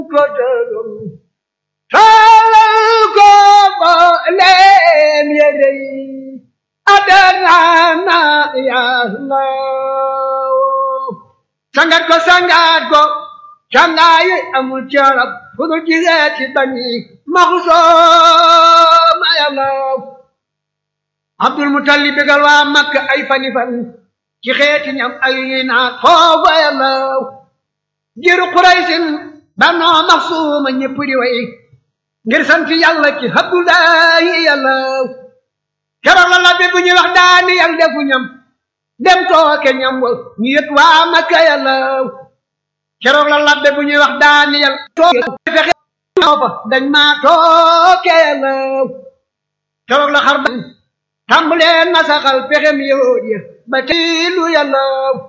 ko dërëm taalal ko ba leen yére yi adarana yàlla sangat ko sangat ko cangaayi amul carab fu dul jigee ci bani maxusooma yàlla abdul mutalib bégal waa makka ay fani fan ci xeeti ñam ay naat foofa yàlla jiru quraysin banoo maxsuuma ñépp di way ngir sant yàlla ci abdullahi yàlla keroog la labbe bu ñuy wax daani yàlla defu ñam dem tooke ñam wa ñu yët waa makka yàlla keroog la labbe bu ñuy wax daani yàlla tooke fexe fa dañ maa tooke yàlla keroog la xar ba tàmbalee nasaxal pexem yahud ya ba tiilu yàlla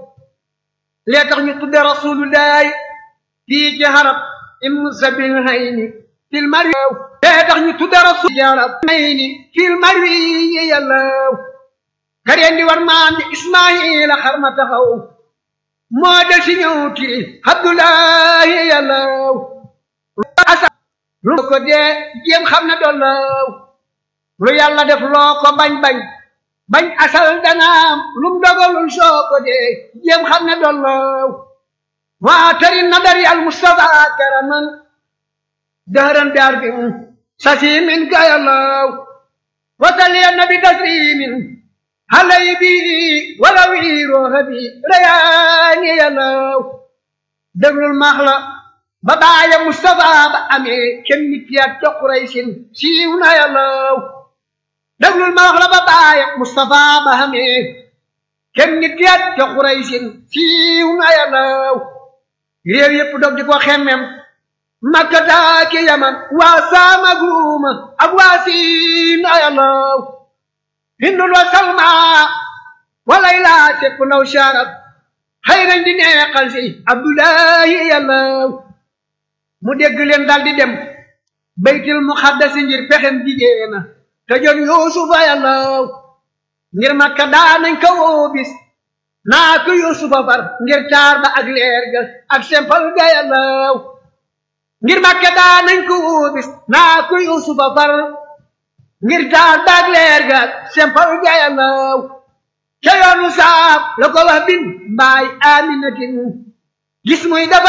lee tax ñu tudde rasulullahi fii ci harab ibnu sabil hayni fil marwi lee tax ñu tudde rasul ci harab hayni fil marwi yàlla kareen di war maam di ismaila xar ma taxaw moo del si ñëw ti abdullahi yàlla asa lu ko dee jéem xam ne dollaw lu yàlla def loo ko bañ-bañ bañ asal danaam lum dogalul soo ko dee jéem xam ne dollaw waa tari nadari al mustafa karaman dëhëran biar bi sasimin ka yàllaw wasaliya nabi taslimin halay bi wala wiirooxa bi rayaani yàllaw déglul maax la ba baaya mustafa ba amee kenn nit yaat ca quraysin siiw na yàllaw déglul ma wax la ba baaya mustafa ba amee kenn nit yaat ca quraysin siiw na yàllaw réew yépp dog di ko xemmem makka taaki yaman waa saam ak ruuma ak waa siin na yàllaw hindul wa salma walay laa sepp naw sharab xëy nañ di neexal si abdullahi yàllaw mu dégg leen dal di dem baytil muxaddasi ngir pexem jigéena te jon yuusufa yàllaw ngir makka daanañ ko woo bis naa ko yuusufa far ngir taar ba ak leer ga ak sempal ga yàllaw ngir makka daanañ ko woo bis naa ko yuusufa far ngir taar ba ak leer ga ak sempal ga yàllaw ca yoonu saaf la ko wax bin mbaay aminatin gis muy dafa